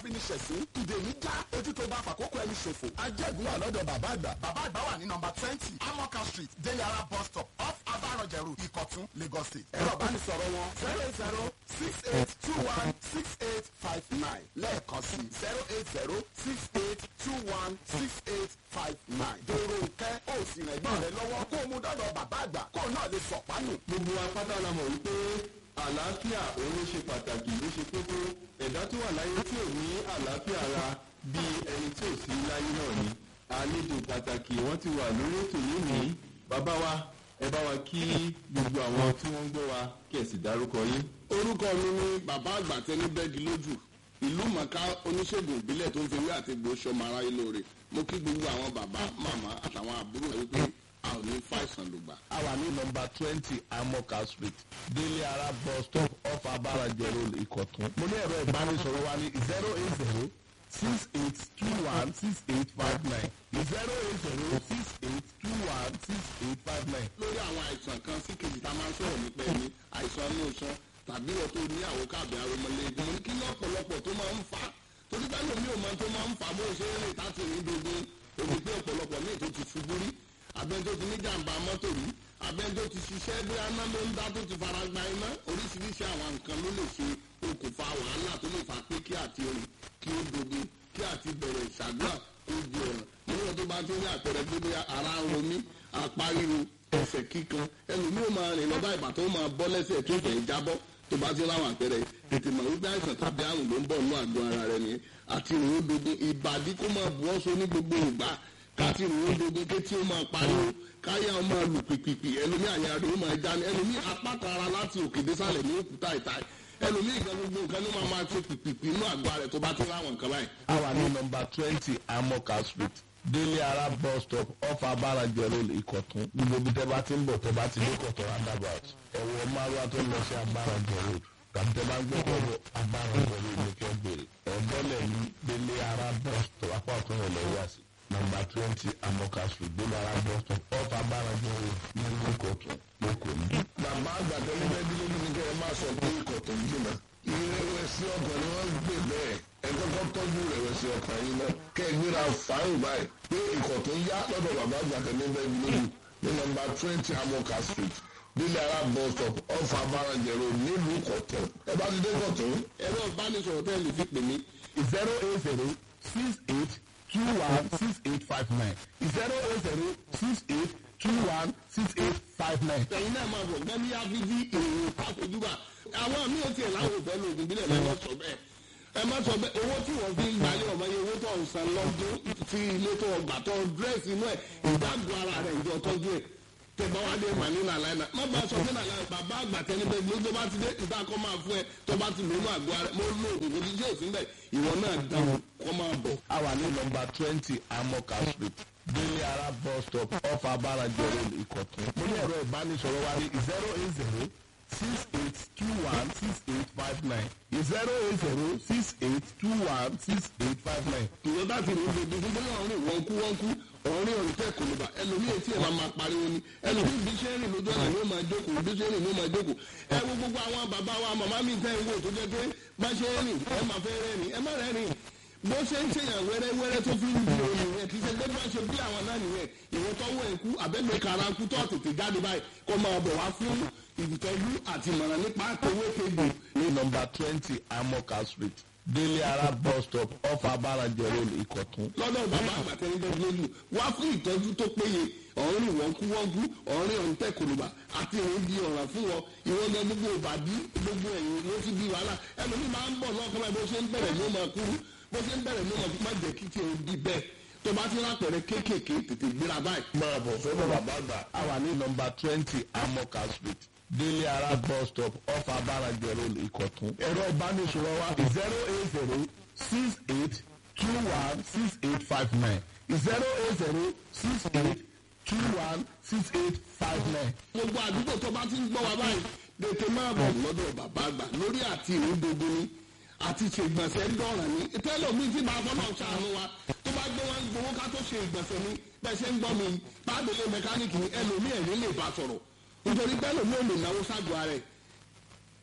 fi ní ṣẹ̀sín ìdè mi já ojú tó bá fàkókò ẹni ṣòfò. ajẹ́gun wà lọ́dọ̀ bàbá àgbà. bàbá àgbà wà ní nọmba twenty amoka street deyara bus stop off abarọ̀jẹ̀rù ìkọ̀tún lagos state. ẹ̀rọ ìbánisọ̀rọ̀ wọn zero eight zero six eight two one six eight five nine lẹ́ẹ̀kan sí zero eight zero six eight two one six eight five nine. dèrò nkẹ́ ó sì rìn ẹ̀gbọ́n rẹ lọ́wọ́ kó o mú dọ́dọ̀ bàbá àgbà kó o náà lè sọ̀pánù. gbogbo apáta la mọ̀ wípé àlàáfíà òun ló ṣe pàtàkì ló ṣe kókó ẹ̀dá tó wà láyé tí ò ní àlàáfíà ara bí ẹni tí ò sí láyé náà ni àlejò pàtàkì wọ́n ti wà lórí ètò yìí ní bàbá wa ẹ bá wa kí gbogbo àwọn tí wọ́n ń gbọ́ wa kí ẹ sì dárúkọ yín. orúkọ mi ni bàbá àgbà tẹni bẹ́ẹ̀gì lójú ìlú mọ̀ká oníṣègùn ìbílẹ̀ tó ń fi wí àti gbò sọmọ aráyé lóore mo kí gbogbo àwọn bàbá màmá àtàwọn àbúrò rẹ wípé a ò ní fàìsàn lùgbà. a wà ní nọmba twenty amoka street délé ara bus stop off abarajẹ road ìkọ̀tún. mo ní ẹ̀rọ ìbánisọ̀rọ̀ wa ní zero eight zero six eight two one six eight five nine zero eight zero six eight two one six eight five nine. lórí àwọn àìsàn kan sí kejì tá a máa ń sọ̀rọ̀ nípa ẹni àìsàn inú iṣan tàbí wọ́n tó ní àwọn káàbì aromọlẹ́gbẹ̀ẹ́ mo ní kí ní ọ̀pọ̀lọpọ̀ tó máa ń fà á torí bẹ́ẹ̀ lómi ò mọ tó máa ń fà á bó ṣe ń rìn láti rìn dogun omi pé ọ̀pọ̀lọpọ̀ míì tó ti ṣubú rí abẹ́ni tó ti ní jàǹbá mọ́tò rí abẹ́ni tó ti ṣiṣẹ́ bí aná ló ń dá tó ti fara gba iná oríṣiríṣi àwọn nǹkan ló lè ṣe okùnfà wàhálà tó lè fà pé kí àti rìn kí ó dogun kí àti bẹ̀rẹ̀ ìṣàdúrà kó di ọ̀ràn níwọ̀n tó bá ti ní àpẹẹrẹ pé bóyá ara ń ro mí apá ríro ẹsẹ̀ kíkan ẹlòmíì ó máa rìn lọ́ba ìbà tó máa bọ́ lẹ́sẹ̀ tó fẹ́ jábọ́ tó bá ti láwọn àpẹẹrẹ tètè mọ̀ wípé àìsàn tàbí àrùn ló ń bọ̀ nínú àgọ́ ara rẹ nìyẹn àti ìrìn ó dogun ìbàdí kó máa bu ọ́sọ ní gbogbo ìgbà káti ìrìn ó dogun kétí ó máa pariwo káyà ó máa lù pìpìpì ẹlòmíì àyà rẹ ó máa já ní ẹlòmíì apáta ara láti òkè désàlẹ̀ ní òkúta ìta ẹlòmíì ìgbà gbogbo nǹkan ló máa máa ṣe pìpìpì inú àgọ́ rẹ tó bá ti láwọn nǹkan báyìí. a wà ní nọmba twenty amoka street délé ara bus stop off abarajẹ road ìkọ̀tún gbogbo ibi tẹ́ bá ti ń bọ̀ tẹ́ bá ti dé kọ̀tún roundabout ẹ̀wọ̀ márùwá tó lọ sí abarajẹ road tàbí tẹ́ bá ń gbé kọ̀tún abarajẹ road ní kẹ́ bèrè ẹ̀bọ́lẹ̀ ní délé ara bus stop apá ọ̀tún rẹ̀ lọ wá sí nọmba twenty amoka street délé ara bus stop off abarajẹ road ní ìkọ̀tún lóko ní. bàbá àgbàdo níbẹ̀ bí lójú ní kẹ́ ẹ máa sọ pé ìkọ̀tún jìnnà ìrẹ̀wẹ̀sì ọkàn ni wọ́n gbé bẹ́ẹ̀ ẹ kọ́kọ́ tọ́jú ìrẹ̀wẹ̀sì ọkàn yìí náà kẹ́ ẹ gbéra fàáyìn báyìí pé ìkọ̀tún yá lọ́dọ̀ bàbá àgbàdo níbẹ̀ bí lójú ní nọmba twenty amoka street nílẹ̀ ara bus stop off abarajẹ road nílùú ìkọ̀tún ẹ bá ti dé ìkọ̀tún ẹ̀rọ ìbánisọ̀rọ̀ tẹ́ lè fi pè mí zero eight zero six eight two one six eight five nine zero eight zero six eight two one six eight five nine. ẹ̀yin náà máa bọ̀ gbẹ́mí áfíjí ìròyìn pàtójúbà àwọn míì ò tiẹ̀ láwọn òfẹ́ lóògùn bílẹ̀ lọ́wọ́ sọ bẹ́ẹ̀ ẹ má sọ bẹ́ẹ̀ owó tí wọ́n fi ń gbalẹ̀ ọmọ yẹn owó tó ń san lọ́dún tí ilé tó ọgbà tó dírẹ́sì inú ẹ̀ ìdágùn ara rẹ̀ ìjọ tọ́jú ẹ̀ tẹ bá wá dé màní nàlàyé náà má bá a sọ pé nàlàyé bàbá àgbà tẹni bẹ́ẹ̀ ló tó bá ti dé ìta kọ́ máa fún ẹ tó bá ti lónú àgọ́ ara mo lo òògùn kò ní ṣe òsín bẹ́ẹ̀ ìwọ náà dáhùn kọ́ máa bọ̀. a wà ní nọmba twenty amoka street délé ara bus stop off abarajẹ road ìkọ̀tún. mo ní ẹ̀rọ ìbánisọ̀rọ̀ wa ní zero eight zero six eight two one six eight five nine zero eight zero six eight two one six eight five nine. ìwọ bá ti rìn gbogbo fún bóyá ọ̀rìn wọ́n kú wọ́n kú ọ̀rìn ọ̀rìn tẹ̀ kò lè bà ẹlòmíì etí ẹ̀ máa máa pariwo ni ẹlòmíì bí ṣe ń rìn lójú ọ̀nà ló máa jókòó bí ṣe ń rìn ló máa jókòó ẹ wo gbogbo àwọn bàbá wa màmá mi tẹ́ ń wò tó jẹ́ pé bá ṣe ń rìn ẹ máa fẹ́ rẹ́ rìn ẹ má rẹ́ rìn bó ṣe ń ṣèyàn wẹ́rẹ́wẹ́rẹ́ tó fi ń di omi yẹn kì í ṣe gbẹ́gbẹ́ ṣe bí àwọn náà nìyẹn ìwọ tọ́wọ́ ẹ̀ kú àbẹ́gbẹ́ kara kú tó tètè jáde báyìí kó máa bọ̀ wá fún ìtọ́jú àti ìmọ̀ràn nípa owó kejì ní nọmba twenty amoka street délé ara bus stop off abarajẹ road ìkọ̀tún. lọ́dọ̀ bàbá àgbàtẹ́nidẹ́ lójú wá fún ìtọ́jú tó péye ọ̀rìn wọ́n kú wọ́n kú ọ̀rìn ọ̀ǹtẹ̀ kòlùbà àti ìrìn di ọ̀ràn fún wọn ìwọ́n gan gbogbo ìbàdí gbogbo ẹ̀yìn ló ti di wàhálà ẹlòmíì máa ń bọ̀ lọ́kàn báyìí bó ṣe ń bẹ̀rẹ̀ ló máa kúrú bó ṣe ń bẹ̀rẹ̀ ló máa má jẹ́ kí tiẹ̀ di bẹ́ẹ̀ tó bá ti rápẹ̀rẹ̀ kéékèèké tètè gbéra báyìí. máa bọ̀ sọ́dọ̀ bàbá àgbà a wà ní nọmba twenty amoka street délé ara bus stop off abarajẹ road ìkọ̀tún. ẹ̀rọ ìbánisọ̀rọ̀ wa zero eight zero six eight two one six eight five nine zero eight zero six eight two one six eight five nine. gbogbo àdúgbò tó bá ti ń gbọ́ wa báyìí tètè máa bọ̀ lọ́dọ̀ bàbá àgbà lórí àti ìrìn gbogbo ni àti ṣe ìgbọ̀nsẹ̀ ń dọ̀ràn ní tẹ́lọ̀ mi ti máa fọ́nà ṣàánú wa tó bá gbé wọn gbowó ká tó ṣe ìgbọ̀nsẹ̀ ni bẹ́ẹ̀ ṣe ń gbọ́ mi pàdélé mẹkáníìkì ni ẹlòmíì ẹ̀rí lè bá sọ̀rọ̀ nítorí pé ẹlòmíì ò lè náwó ságọ́ ara ẹ̀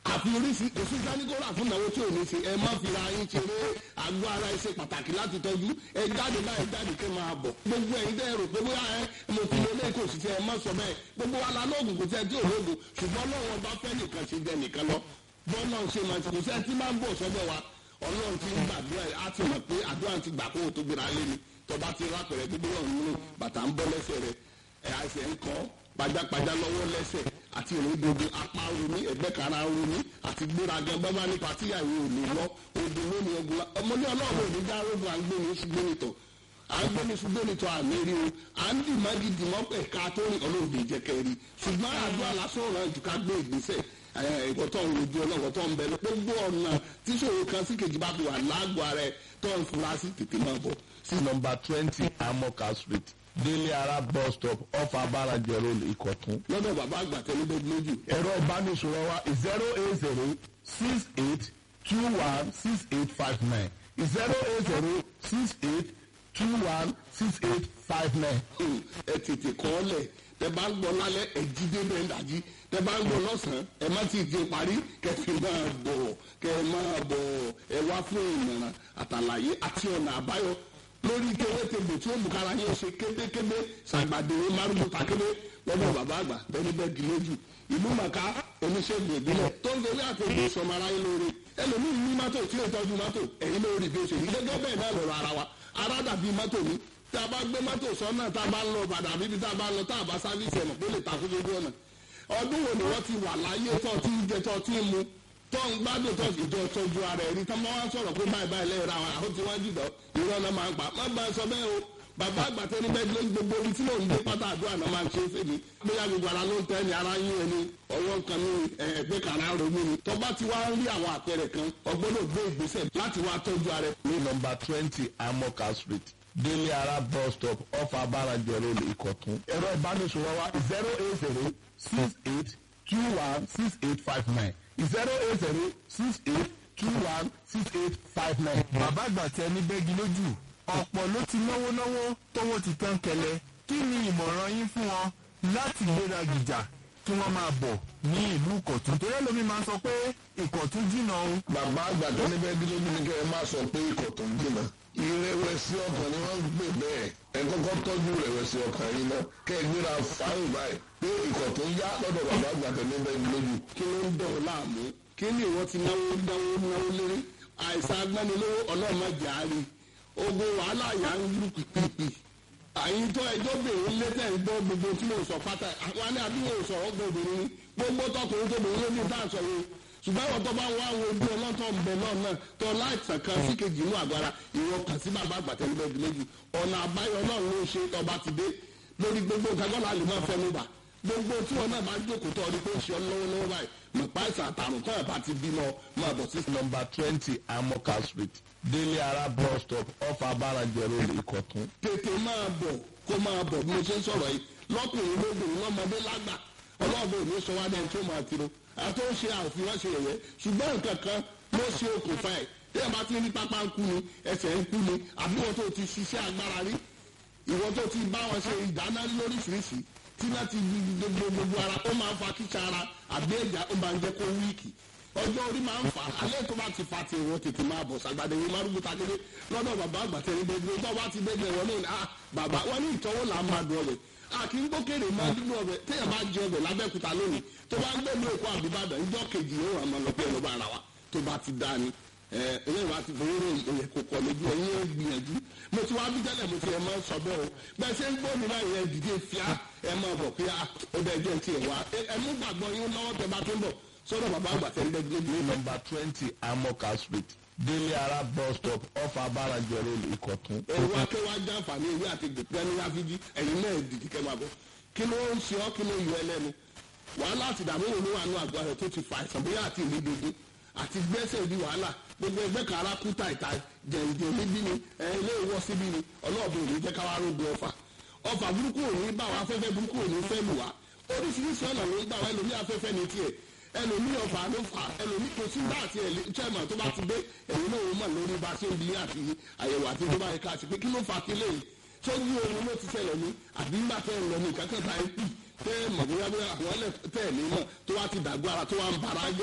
àfi oríṣi kò sí sáníkóra fún ìnáwó tí ò ní ṣe ẹ má fi ra yín ṣeré àgọ́ ara ẹ ṣe pàtàkì láti tọ́jú ẹ jáde báyìí jáde kẹ́ máa bọ̀ gbogbo ẹ̀yin dẹ́ rò pé bóyá ẹ mo ti lé lẹ́kọ̀ọ́ òsì tí ẹ má sọ bẹ́ẹ̀ gbogbo wa la lóògùn kò sí ẹ tí ò lóògùn ṣùgbọ́n lọ́wọ́ bá fẹ́ nìkan ṣe jẹ nìkan lọ bọ́ọ̀lù ṣe máa ti kò sí ẹ tí máa ń bọ̀ sọ́dọ̀ wa ọlọ́run ti ń gbàdúrà ẹ̀ á ti mọ̀ pé àdúrà ti gbà kó o tó gbéra lé ni tọba ti rápẹ̀rẹ̀ gbogbo ọ̀run nínú bàtà ń bọ́ lẹ́sẹ̀ rẹ̀ ẹ̀ àìsẹ̀ ń kọ́ pajápajá lọ́wọ́ lẹ́sẹ̀ àti ìrìndòdò apá romi ẹgbẹ́ kara romi àti gbéraga bábá ní patíyàwó ò lè lọ odò lónìí ogun ọmọdé ọlọ́run ò ní já rogun à ń gbé ní ṣùgbọ́n nìtọ̀ à ń gbé ní ṣùgbọ́n nìtọ̀ àmì rí o à ń dì mági dì mọ́ pẹ̀ ká tó rìn ọlọ́run lè jẹ́ kẹ́rì ṣùgbọ́n àdúrà lásán ọ̀rọ̀ jù ká gbé ìgbésẹ̀ ẹ̀kọ́ tó ń rojú ọlọ́wọ́ tó ń bẹ gbogbo ọ̀nà tíṣòro kan sí kejì bá fi wà lágbo ara ẹ̀ tó ń fura sí tètè máa bọ̀ sí nọmba twenty amoka street délé ara bus stop off abaraje road ìkọ̀tún. lọ́dọ̀ bàbá àgbà tẹ́lẹ̀ lójú. ẹ̀rọ ìbánisọ̀rọ̀ wa zero eight zero six eight two one six eight five nine zero eight zero six eight two one six eight five nine. ẹ tètè kọ́ ọ lẹ̀ tẹ bá ń gbọ́ lálẹ́ ẹ jí dé bẹ́ẹ̀ dájí tẹ bá ń gbọ́ lọ́sàn-án ẹ má ti di parí kẹfì máa bọ̀ kẹ máa bọ̀ ẹ wá fún ìmọ̀ràn àtàlàyé àti ọ̀nà àbáyọ lórí kéwétebè tí ó bùkára yóò ṣe kébékébé ṣàgbàdéwé márùn takébé lọ́dọ̀ bàbá àgbà bẹ́ẹ̀ni bẹ́ẹ̀ di lójú ìlú màkà oníṣègùn ìbílẹ̀ tó ń fẹ́rẹ́ àtẹ̀gbẹ́ sọmọ aráyé lóore ẹlòmíín ní mọ́tò tí ó tọ́jú mọ́tò ẹ̀yin lórí bí ó ṣe rí gẹ́gẹ́ bẹ́ẹ̀ náà lọ́rọ̀ ara wa ara dàbí mọ́tò mi tá a bá gbé mọ́tò sọ́nà tá a bá ń lọ bàdà bíbi tá a bá ń lọ tá a bá sáfíìsì ẹ̀mọ̀ pé lè takú lójú ọ̀nà ọdún wo ni wọ́n ti wà láyé tó ti ń jẹ tó ti ń mu tó ń gbádùn tó ìjọ tọ́jú ara ẹ̀rí tó máa ń sọ̀rọ̀ pé báyìí báyìí lẹ́yìn ra àwọn àwọn tí wọ́n jùlọ irọ́ náà máa ń pa má bá a sọ bẹ́ẹ̀ o bàbá àgbà tẹni bẹ́ẹ̀ ló ń gbogbo ibi tí mò ń gbé pátá àdúrà náà máa ń ṣe é fèmí bóyá gbogbo ara ló ń tẹ́ ni ara yín ẹni ọwọ́ kan ní ẹgbẹ́ kan ara ronú ni tó bá ti wá ń rí àwọn àpẹẹrẹ kan ọgbọ́dọ̀ gbé ìgbésẹ̀ láti wá tọ́jú ara ẹ̀. ní nọmba twenty amoka street délé ara bus stop off abaraje road ìkọ̀tún. ẹ̀rọ ìbánisọ̀rọ̀ wa zero eight zero six eight two one six eight five nine zero eight zero six eight two one six eight five nine. bàbá àgbà tẹ ní bẹ́gi lójú ọ̀pọ̀ ló ti náwó náwó tówó ti tán kẹlẹ̀ kí ni ìmọ̀ràn yín fún wọn láti gbéra gìjà kí wọ́n máa bọ̀ ní ìlú ìkọ̀tún torí ẹlòmí máa ń sọ pé ìkọ̀tún jìnnà o. bàbá àgbà tó ní bẹ́ẹ̀ dídójú ni kẹ́ ẹ má sọ pé ikọ̀ tó ń jìnnà ìrẹ̀wẹ̀sì ọkàn ni wọ́n ń gbè bẹ́ẹ̀ ẹ kọ́kọ́ tọ́jú ìrẹ̀wẹ̀sì ọkàn yìí náà kẹ́ ẹ gbéra fáyìn báyìí pé ikọ̀ tó ń yá lọ́dọ̀ bàbá àgbà tó ní bẹ́ẹ̀ dídójú. kí ló ń dọ̀ ọ́ láàmú kí ni ìwọ ti náwó náwó náwó lérí àìsàn agbánilówó ọlọ́mọdé àárín ogun wàhálà yà ń lù pìpìpì àyìn tó ẹjọ́ bèrè létẹ̀ ń gbọ́ gbogbo tí mo sọ pátá àwọn ní àdúgbò sọ̀rọ̀ gbọ̀dọ̀ ní gbogbo tọkùnrin tó bèrè ní bá sọ yìí ṣùgbọ́n àwọn tó bá wá àwọn ojú ọlọ́tọ̀ ń bẹ náà náà tó láìsàn kan sí kejì inú àgbára ìwọ kàn sí bàbá àgbàtẹ́lẹ́gbẹ̀ẹ́ méjì ọ̀nà àbáyọ náà ló ṣe tọba ti dé lórí gbogbo kagbọ́nà lè máa fẹnu bà gbogbo tí wọn náà bá jókòó tó ọdún pé ń ṣe ọ lọ́wọ́ lọ́wọ́ báyìí mọ̀pá ìsàn àtàrùn tó ẹ̀ bá ti bímọ máa bọ̀ sí. nọmba twenty amoka street délé ara bus stop off abaraje road ìkọ̀tún. tètè máa bọ̀ kó máa bọ̀ bí mo ṣe ń sọ̀rọ̀ yìí lọ́kùnrin lóbìnrin lọ́mọdé lágbà ọlọ́ọ̀bẹ òní sọ wá dẹ́n tó máa tiro àti ó ṣe àfihàn ṣe yẹ̀yẹ́ ṣùgbọ́n nǹkan kan ló ṣe okùnfà ẹ̀ tí ẹ bá ti rí pápá ń kú ni ẹsẹ̀ ń kú ni àbí wọn tó ti ṣiṣẹ́ agbára rí ìwọ tó ti bá wọn ṣe ìdáná lóríṣiríṣi tí náà ti gbogbo gbogbo ara ó máa ń fa kíkà ara àbí ẹ̀já ó máa ń jẹ́ kó wíìkì ọjọ́ orí máa ń fà á alẹ́ tó bá ti fa ti ìwọ tètè máa bọ̀ sàgbàdé yìí márùn ta kéde lọ́dọ̀ bàbá àgbàtẹ́ ní gbogbo tó bá ti dẹ́gbẹ̀ wọn ní ah bàbá wọn ní ìtọ́wò là ń máa dùn ọbẹ̀ àkì ń gbókèrè máa dúdú ọbẹ̀ téèyàn bá jẹ ọbẹ̀ lábẹ́kúta lónìí tó bá ń gbé ní èkó àbíbàdàn ìjọ kejì yóò wà máa lọ pé ẹlọ́ba ara wa tó bá ti dá ni ẹlẹ́yìn wa ti fowóró ìyẹn kò kọ̀ lójú ẹ̀yìn ẹ̀ gbìyànjú mo ti wá bí tẹ́lẹ̀ mo ti ẹ̀ máa sọ bẹ́ẹ̀ o bẹ́ẹ̀ ṣe ń gbọ́ mi náà yẹn dìde fíà ẹ̀ máa bọ̀ pé ó bẹ́ẹ̀ jẹ́ ti ẹ̀ wá ẹ̀ mú gbàgbọ́ yín lọ́wọ́ tẹ bá tó ń bọ̀ sọ́dọ̀ bàbá àgbà tẹ́ ń dẹ́gbẹ́ ní nọmba twenty amoka street délé ara bus stop off abaraje road ìkọ̀tún. ẹ̀rọ akẹ́wà jàǹfààní ìwé àti gbèpẹ́ ní áfíjí ẹ̀yin náà dìde kẹ́ máa bọ̀ kí ló ń ṣe ọ́ kí ló yọ ẹlẹ́nu wàhálà àti ìdààmú òun ló wà ní àgọ́ rẹ̀ tó ti fa àìsàn bóyá àti ìlédodo àti gbẹ́sẹ̀ di wàhálà gbogbo ẹgbẹ́ kan ara kú tàìtà jẹ̀ǹjẹ̀ níbí ni ẹ̀ ilé ìwọ́ síbí ni ọlọ́ọ̀bù òní jẹ́ káwá rógbó ọfà ọfà burúkú òní bá wa afẹ́fẹ́ burúkú òní fẹ́ lù wá oríṣiríṣi ọ̀nà ló ń gbà wá ẹlòmí afẹ́fẹ́ ní tiẹ̀ ẹlòmí ọfà ló fà ẹlòmí kò sí bá àti chairman tó bá ti dé ẹ̀yìn náà wọ́n mọ̀ lórí bá ṣe ń bi àti àyẹ̀wò àti tó bá yẹ ká sí pé kí ló fà kílẹ̀ yìí sójú oorun ló ti ṣẹlẹ̀ ní àbí ńgbà tẹ́ ẹ̀ lọ ní ìkákẹ́ ta ẹ̀ pì tẹ́ ẹ̀ mọ̀ bóyá bóyá àwọn ẹlẹ́ tẹ́ ẹ̀ ní mọ̀ tó wá ti dàgbọ́ ara tó wá ń bara jẹ́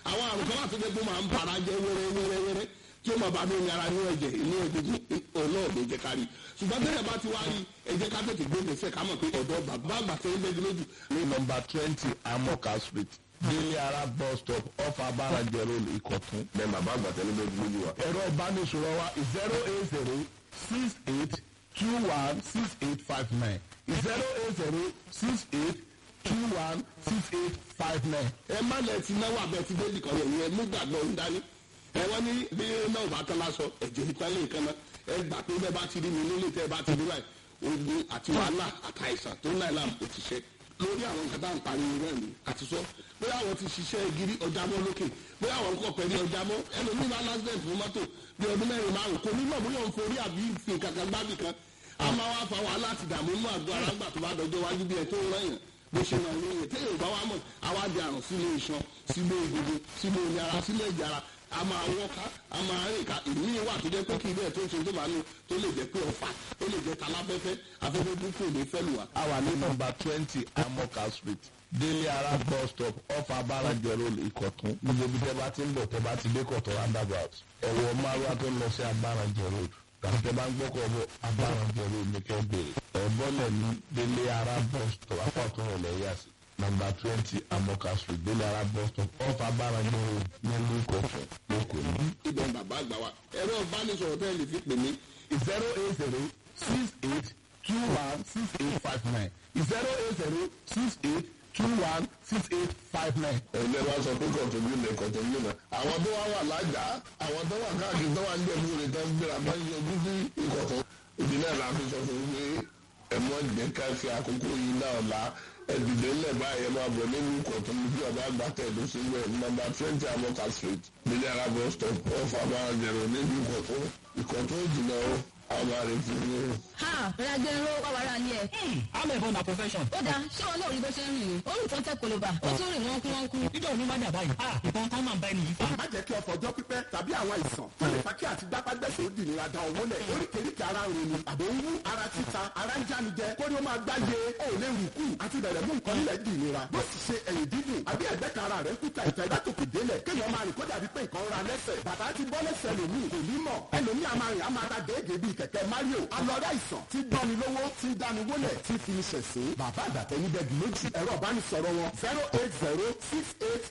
àwọn àrùn kan wà tó jẹ́ pé ó máa ń bara jẹ́ wẹ́rẹ́ wẹ́rẹ́ wẹ́rẹ́ tí ó máa bá mi ara ní ẹ̀jẹ̀ inú ẹ̀jẹ̀ ọlọ́ọ̀dẹ jẹ́ kárí ṣùgbọ́n tẹ́lẹ̀ bá ti wá rí ẹ̀jẹ̀ ká tètè gbé gbèsè ká mọ̀ pé ọ̀dọ́ bàbá àgbàtẹ́ ń bẹ́ẹ̀ lójú ní nọmba twenty amoka street délé ara bus stop off abarajẹ road ìkọ̀tún. bẹ́ẹ̀ bàbá àgbà tẹ́lẹ̀ bẹ́ẹ̀ lójú wa. ẹ̀rọ ìbánisọ̀rọ̀ wa zero eight zero six eight two one six eight five nine zero eight zero six eight two one six eight five nine. ẹ má lẹ ti náwó abẹ ti dé nìkan yẹn ẹ mú gbàgbọ́ ń dání ẹ wọ́n ní bí náà bá tán lásọ ẹ̀jẹ̀ ìtàn lè kan náà ẹ gbà pé bẹ́ẹ̀ bá ti rí mi nílé tẹ́ ẹ bá ti rí báyìí ogun àti wàhálà àtàìsàn tó náà làm kò ti ṣe lórí àwọn nǹkan tá à ń pariwo náà ni àti sọ bóyá àwọn ti ṣiṣẹ́ gírí ọjà mọ́ lókè bóyá àwọn kọ̀ pẹ̀lú ọjà mọ́ ẹlòmíì bá lásìlẹ̀ fún mọ́tò bí ọdún mẹ́rin márùn kò ní mọ̀ bóyá òun forí àbí fi kankan gbábì kan a máa wá fa wàhálà àti ìdààmú inú àgọ́ ara gbà tó bá dọjọ́ wájú bí ẹ tó ń rán yàn bó ṣe máa ń yẹn téèyàn bá wà mọ̀ àwa di àrùn sínú iṣan sínú egungun sínú omi ara sínú ẹ̀jẹ̀ ara a máa wọ́ká a máa rìn ká ìmí wà tó jẹ́ pé kí ilé ẹ̀ tó ń ṣe tó bá ní tó lè jẹ́ pé ọ̀fà ó lè jẹ́ taláfẹ́fẹ́ afẹ́fẹ́ burúkú ò ní fẹ́ lù wá. a wà ní nọmba twenty amoka street délé ara bus stop off abarajẹ road ìkọ̀tún gbogbo ibi tẹ́ bá ti ń bọ̀ tẹ́ bá ti dé kọ̀tún roundabout ẹ̀wọ̀ márùwá tó ń lọ sí abarajẹ road tàbí tẹ́ bá ń gbọ́kọ̀ bọ̀ abarajẹ road ní kẹ́ bèrè ẹ̀bọ́lẹ̀ ní délé ara bus stop apá ọ̀tún rẹ̀ lẹ́yà sí nọmba twenty amoka street délé ara bus stop off abarajẹ road nílùú ìkọ̀tún lókòó ní. ibẹ̀ ń bàbá àgbà wa ẹ̀rọ ìbánisọ̀rọ̀ tẹ́ ẹ lè fi pè mí zero eight zero six eight two one six eight five nine zero eight zero six eight two one six eight five nine. ẹ̀yin ẹ̀ bá sọ pé kọ̀tún yìí lè kọ̀tún yìí náà. àwọn tó wá wà lájà àwọn tó wà káàkiri tó wà ń jẹ́ ìwúre tó ń gbéra bá ń yọjú sí ìkọ̀tún. ìdí náà la fi sọ fún un pé ẹ̀mọ́ ìdè ká fi àkókò yìí náà la ẹ̀dùdé ńlẹ̀ báyìí ẹ̀ máa bọ̀ nínú ìkọ̀tún ní bí ọba àgbà tẹ̀dó sí wẹ̀ nọmba twenty amoka street nílẹ̀ arábọ̀ stop off abáranjẹ̀rọ̀ nínú ìkọ̀tún ìkọ̀tún ìjìnà ó àwọn àrètí ní o. ha ìrìnàjò ẹ̀rọ wà wàrà ni ẹ̀. I'm a born a profession. ó dáa ṣé wọn náà rí bó ṣe ń rìn ní orí ìtàn tẹ koloba ó tún rìn wọn kú wọn kú. Níjọ́ òní má dàbá yìí. Ah, ìbọn kan máa ń bá ẹni yìí fà. má jẹ́ kí ọkọ̀ ọjọ́ pípẹ́ tàbí àwọn àìsàn tó lè fa kí àti gbápágbẹ́sẹ̀ ó dì nira da owó lẹ̀ oríkèéríkèé ara ń ronú àbò ń wú ara títa ara ń jánijẹ kórí ó máa gbáyé ó lè rù kú àti bẹ̀rẹ̀ mú nǹkan nílẹ̀ dì nira bó sì ṣe ẹ̀yìn dídùn àbí ẹ̀gbẹ́ kan ara rẹ̀ ń kúta ìtẹ́ látòkè délẹ̀ kéèyàn máa rìn kó dàbí pé nǹkan ra lẹ́sẹ̀ bàtà ti bọ́ lẹ́sẹ̀ lòmíì kò ní mọ̀ ẹlòmíì a máa rìn a máa ta déédéé bíi kẹ̀kẹ́ Mario alọ́rẹ́ àìsàn tí gbọ́ni lówó tí dáni wólẹ̀ tí fi ní ṣẹ̀sín bàbá àgbàtẹ́ ní bẹ́ẹ̀ lójú ẹ̀rọ ìbánisọ̀rọ̀ wọn zero eight zero six eight